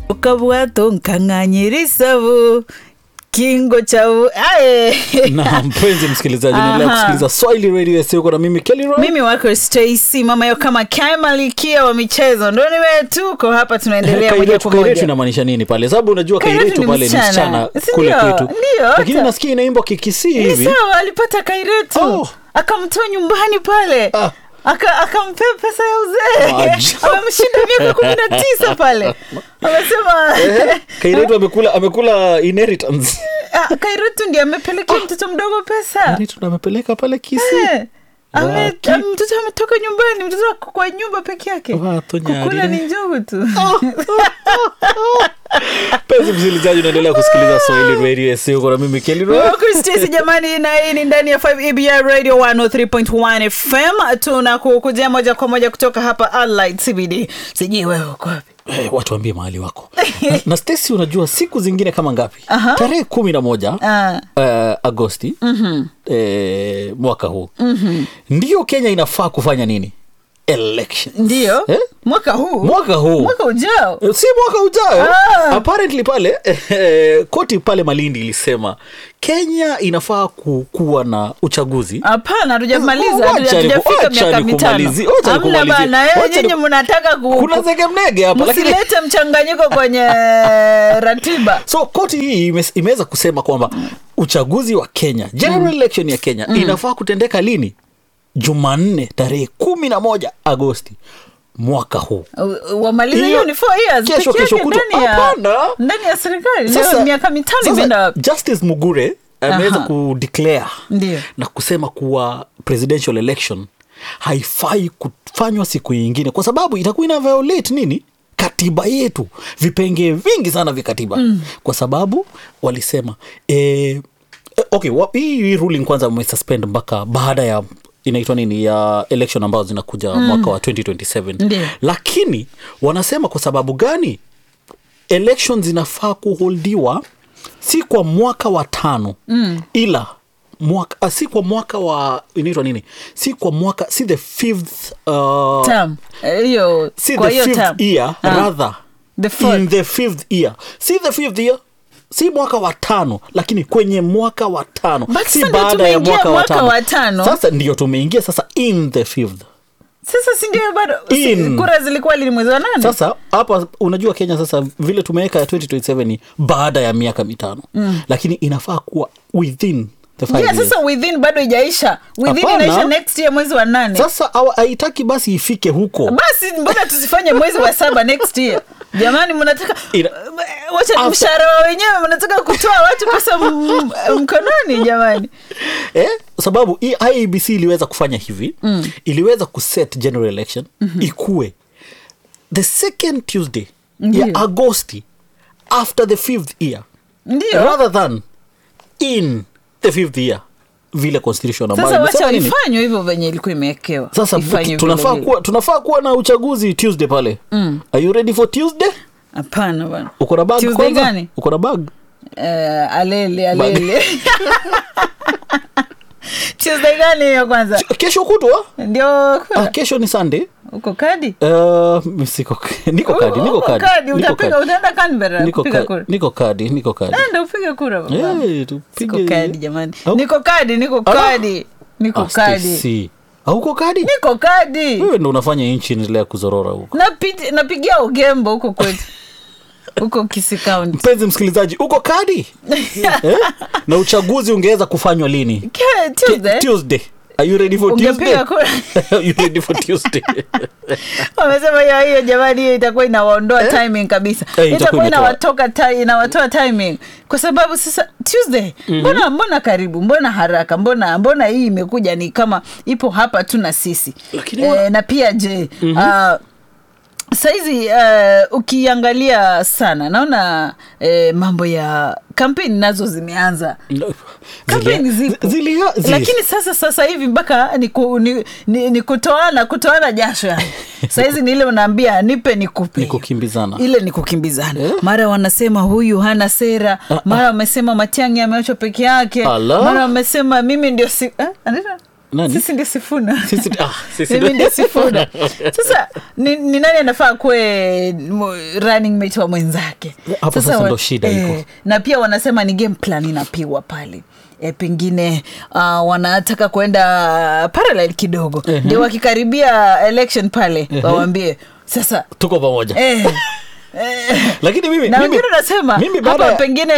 ukabwato nkang'anyira isabu kingo chau aye na mpenzi msikilizaji naendelea Aha. kusikiliza swahili radio yasioko na mimi kelly Roy. mimi wako stacy mama yo kama kaimalikia wa michezo ndo niwe tuko hapa tunaendelea moja kairetu kwa kairetu moja inamaanisha nini pale sababu unajua Kairetu kairetu ni pale ni msichana. msichana Si kule ndio? kwetu Ndio, lakini hata- nasikia inaimbwa kikisii ni hivi sawa alipata kairetu Oh. akamtoa nyumbani pale Ah. Aka- akampea pesa ya uzee Maajabu. amemshinda miaka kumi na tisa pale amesema Eh, kairetu amekula amekula inheritance Ah, kairetu ndi amepelekea mtoto mdogo pesa kairetu ndo amepeleka pale kisii Eh, ame- Waki- am- mtoto ametoka nyumbani mtoto ako kwa nyumba peke yake Watu nyari. kukula ni njugu tu penzi msikilizaji unaendelea kusikiliza swahili radio yasioko na mimi kelly Roy. kristesi jamani na hii ni ndani ya 5 ebr radio 103.1 fm tunakukujia moja kwa moja kutoka hapa Allied cbd sijui wewe uko wapi Eh, watu waambie mahali wako na, na stesi unajua siku zingine kama ngapi Aha. tarehe kumi na moja Ah. eh, agosti mm-hmm. eh, mwaka huu mm-hmm. ndiyo kenya inafaa kufanya nini election ndio Eh? mwaka huu mwaka huu mwaka ujao Eh, si mwaka ujayo Ah. apparently pale eh, koti pale malindi ilisema kenya inafaa ku- kuwa na uchaguzi hapana hatujamaliza Wacha hatuja- niku- hatujafika wacha miaka mitano nikumalizie, wacha hamna nikumalizie. bana eh, Wacha nyinyi ni- mnataka ku- kuna zege mnege hapa lakini msilete mchanganyiko kwenye ratiba so koti hii ime- imeweza kusema kwamba uchaguzi wa kenya general election ya kenya inafaa kutendeka lini jumanne tarehe kumi na moja agosti mwaka huu U- wamalize Hiyo- hiyo ni four years kesho- peke kesho yake kutwa. ndani ya Hapana. ndani ya serikali Sasa- leo miaka mitano sasa imeenda wapi justice mugure ameweza Aha. kudeclare Ndio. na kusema kuwa presidential election haifai kufanywa siku nyingine kwa sababu itakuwa ina violate nini katiba yetu vipengee vingi sana vya katiba mm. kwa sababu walisema eh, eh, okay wa- hii hii ruling kwanza wamesuspend mpaka baada ya inaitwa nini ya election ambazo zinakuja mm. mwaka wa 2027 Ndio. lakini wanasema kwa sababu gani election zinafaa kuholdiwa si kwa mwaka wa tano mm. ila mwaka, ah, si kwa mwaka wa inaitwa nini si kwa mwaka si the fifth uh, Term. Eh, hiyo si kwa the hiyo fifth term. year Ah. rather The fourth. in the fifth year si the fifth year si mwaka wa tano lakini kwenye mwaka wa tano But si sasa ndio baada ya tumeingia mwaka wa mwaka tano. wa tano. sasa ndio tumeingia sasa in the fifth sasa si ndio bado si- In. kura zilikuwa lini mwezi wa nane sasa hapa unajua kenya sasa vile tumeweka ya 2027 ni baada ya miaka mitano mm. lakini inafaa kuwa within the five yeah, years. sasa within bado ijaisha within Hapana. inaisha next year mwezi wa nane sasa hawa- haitaki basi ifike huko basi mbona tusifanye mwezi wa saba next year jamani mnataka Ina- wacha After- mshahara wa wenyewe mnataka kutoa watu pesa m- m- mkononi jamani eh? sababu hii iebc iliweza kufanya hivi mm. iliweza kuset general election mm-hmm. ikue the second tuesday Ndiyo. ya agosti after the fifth year ndio rather than in the fifth year vile constitution ambayo sasa wacha imesema nini? ifanywe hivyo venye ilikuwa imewekewa sasa Ifanywe tunafaa vile kuwa, tunafaa kuwa na uchaguzi tuesday pale mm. are you ready for tuesday vile. hapana bana uko na bag Tuesday kwanza gani? uko na bag Eh, alele alele tuesday gani hiyo kwanza kesho kutwa ndio ah, kura kesho ni sunday uko kadi Uh, siko niko kadi niko Uko kadi kadi niko utapiga kadi utaenda Canberra niko kupiga kadi kura niko kadi niko kadi enda upige kura baba. Eh, Siko tupige kadi jamani Au- niko kadi niko Ala. kadi niko Ah, kadi Stacy. hauko kadi niko kadi wewe ndo unafanya nchi endelea kuzorora huko Napi- napigia ugembo huko kwetu huko kisi kaunti mpenzi msikilizaji uko kadi eh? na uchaguzi ungeweza kufanywa lini Ke- Tuesday tuesday are you ready for tuesday ungepiga kura are you ready for tuesday wamesema hiyo hiyo jamani hiyo itakuwa inawaondoa timing kabisa Eh, itakuwa itakuwa imetoa. inawatoka ti- inawatoa timing kwa sababu sasa tuesday mbona mbona karibu mbona haraka mbona mbona hii imekuja ni kama ipo hapa tu na sisi Lakini wana- na pia je ah, saizi uh, ukiangalia sana naona eh, mambo ya kampeni nazo zimeanza No. kampeni Zilia- zipo zilia- zili- lakini sasa sasa hivi mpaka ni, ku, ni, ni, ni kutoana kutoana jasho yani sahizi ni ile unaambia nipe nikupe Ni kukimbizana. ile ni kukimbizana Eh? mara wanasema huyu hana sera mara wamesema matiangi ameachwa peke yake Ala. mara wamesema mimi ndio si, eh? anaitwa? Nani? sisi ndio sifuna Sisi- ah, sisi mimi ndio- ndio sifuna sasa ni, ni nani anafaa kuwe m- running mate wa mwenzake Hapo sasa wa- ndo shida iko. na pia wanasema ni game plan inapigwa pale E, pengine uh, wanataka kwenda parallel kidogo ndio wakikaribia election pale wawambie sasa tuko pamoja eh, eh, lakini mimi, na mimi, wengine unasema mimi baada hapa ya- pengine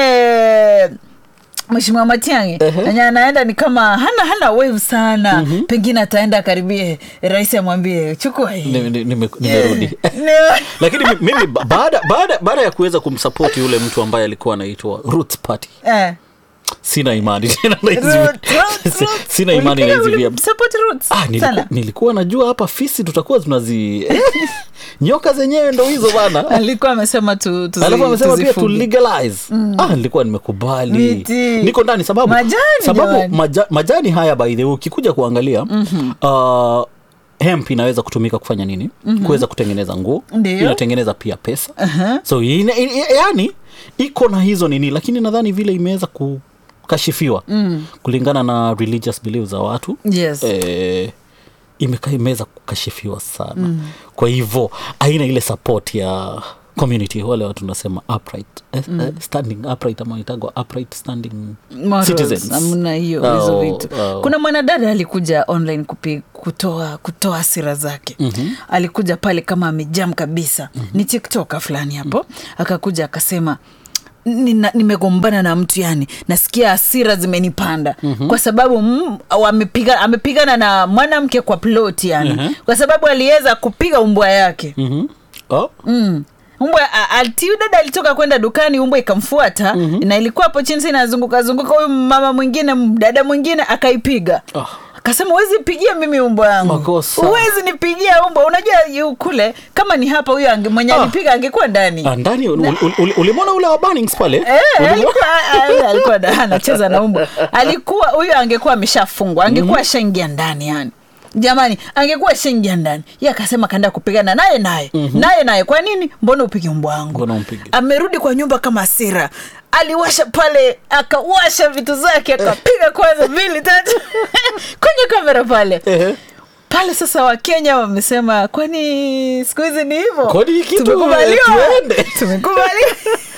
mheshimiwa Matiang'i enye anaenda ni kama hana hana wave sana pengine ataenda akaribie rais amwambie chukua hii Ni- ni- nime- nimerudi Ni- lakini mi- mimi ba- baada baada baada ya kuweza kumsapoti yule mtu ambaye alikuwa anaitwa Roots Party eh. sina imani tena na hizi vi- Roots, roots, si- roots. sina imani na Ulipiga- hizi vya ulisupport roots Ah, niliku, sana nilikuwa najua hapa fisi tutakuwa tunazi nyoka zenyewe ndo hizo bana alikuwa amesema tu, tuzi, alafu amesema pia to tuzifuge. legalize ah, nilikuwa nimekubali Miti. niko ndani sababu Majani, sababu jamani. maja, majani haya by the way ukikuja kuangalia mm-hmm. uh, hemp inaweza kutumika kufanya nini mm-hmm. kuweza kutengeneza nguo Ndio. inatengeneza pia pesa Aha. so ina, ina, yani iko na hizo nini lakini nadhani vile imeweza kukashifiwa mm. kulingana na religious beliefs za watu Yes. eh, imeka imeweza kukashifiwa sana mm. kwa hivyo aina ile support ya community wale watu nasema upright eh, eh, standing upright ama itagwa upright standing Morals, citizens hamna hiyo Oh, hizo vitu oh. kuna mwanadada alikuja online kupi, kutoa kutoa hasira zake mm-hmm. alikuja pale kama amejam kabisa mm-hmm. ni tiktoka fulani hapo mm-hmm. akakuja akasema "Nina- nimegombana na mtu yani nasikia hasira zimenipanda mm-hmm. kwa sababu mm, amepiga, amepigana na mwanamke kwa plot yani Mhm. kwa sababu aliweza kupiga umbwa yake mm-hmm. oh. mm. umbwa a- ati huyu dada alitoka kwenda dukani umbwa ikamfuata mm-hmm. na ilikuwa hapo chini sa inazunguka zunguka huyu mama mwingine m- dada mwingine akaipiga Ah. akasema huwezi pigia mimi umbwa yangu Makosa. huwezi nipigia umbwa unajua yu kule kama ni hapa huyo ange, mwenye Ah. alipiga angekuwa ndani Ah, ndani ul- ul- ul- ulimwona ule wa Bunnings pale Eh, Ulimwona? alikuwa ah, alikuwa da- anacheza na umbwa alikuwa huyo angekuwa ameshafungwa angekuwa shaingia ndani yani jamani angekuwa shaingia ndani ye akasema kaenda kupigana naye naye naye naye kwa nini mbona upige mbwa wangu Mbona umpige? amerudi kwa nyumba kama sira aliwasha pale akawasha vitu zake akapiga kwanza mbili tatu kwenye kamera pale Ehe. pale sasa wakenya wamesema kwani siku hizi ni hivo Kwani hii kitu, tumekubaliwa tuende? tumekubaliwa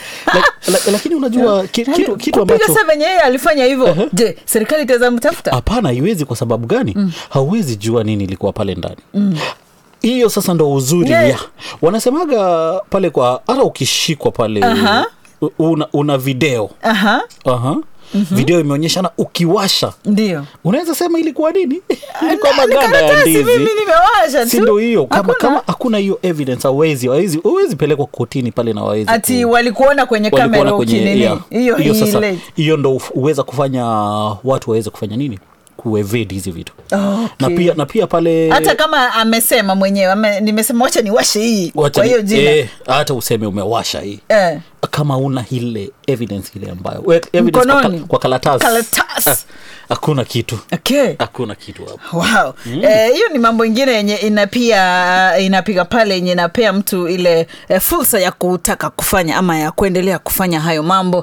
La- la- lakini unajua ki- kitu, kitu kupiga ambacho sa venye yeye alifanya hivyo je serikali itaweza mtafuta hapana haiwezi kwa sababu gani mm. hauwezi jua nini ilikuwa pale ndani hiyo sasa ndo uzuri Yeah. ya wanasemaga pale kwa hata ukishikwa pale Aha. u- una, una video aha Aha. Mm-hmm. video imeonyeshana ukiwasha ndio unaweza sema ilikuwa nini ilikuwa Ni maganda ya karatasi ndizi mimi nimewasha tu si ndo hiyo kama, Hakuna. kama hakuna hiyo evidence hawezi hawezi hawezi pelekwa kotini pale na wawezi ati walikuona kwenye kamera walikuona kwenye ukinini yeah. hiyo hiyo sasa ile hiyo ndo uf- huweza kufanya watu waweze kufanya nini kuevade hizi vitu Okay. na pia na pia pale hata kama amesema mwenyewe ame, nimesema wacha niwashe hii wacha kwa ni- hiyo jina eh, hata useme umewasha hii eh. kama una ile evidence ile ambayo we- evidence kwa, Mkononi. kal- kwa karatasi Karatasi. Ah, hakuna kitu okay hakuna kitu hapo wow Eh, hiyo ni mambo ingine yenye inapia inapiga pale yenye inapea mtu ile e, fursa ya kutaka kufanya ama ya kuendelea kufanya hayo mambo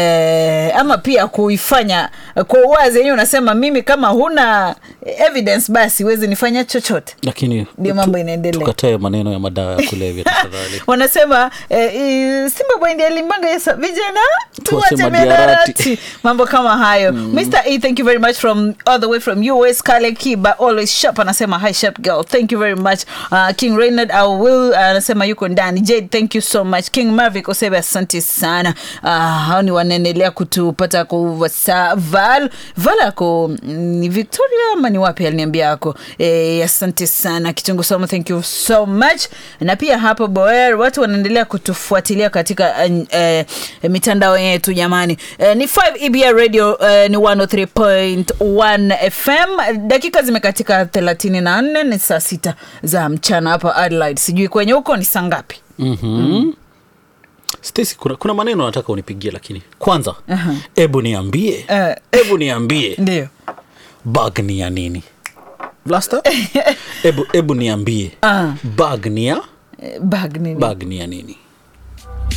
e, ama pia kuifanya kwa uwazi yenyewe unasema mimi kama huna evidence basi huwezi nifanya chochote lakini Ndio tu- mambo inaendelea. tukatae maneno ya madawa ya kulevya tafadhali wanasema eh, i- simba bwendi alimbanga yesa vijana Tuache tuache mihadarati. mihadarati mambo kama hayo mr e thank you very much from all the way from us kale kiba always sharp anasema hi sharp girl thank you very much uh, king reynard au will anasema yuko ndani jade thank you so much king marvic osebe asante sana uh, hao ni wanaendelea kutupata kuvasa val val ako mm, ni victoria ama ni wapi aliniambia ako e, asante sana kitungu somo thank you so much na pia hapo boer watu wanaendelea kutufuatilia katika uh, uh, mitandao yetu jamani uh, ni 5 ebr radio uh, ni 103.1 fm dakika zimekatika 34 ni saa sita za mchana hapa adelaide sijui kwenye huko ni saa ngapi mm-hmm. Stacy, kuna, kuna maneno nataka unipigie lakini kwanza hebu niambie Eh. hebu niambie ndio bag ni ya nini Blaster? hebu hebu niambie Ah. bag ni ya Eh, bag nini bag ni ya nini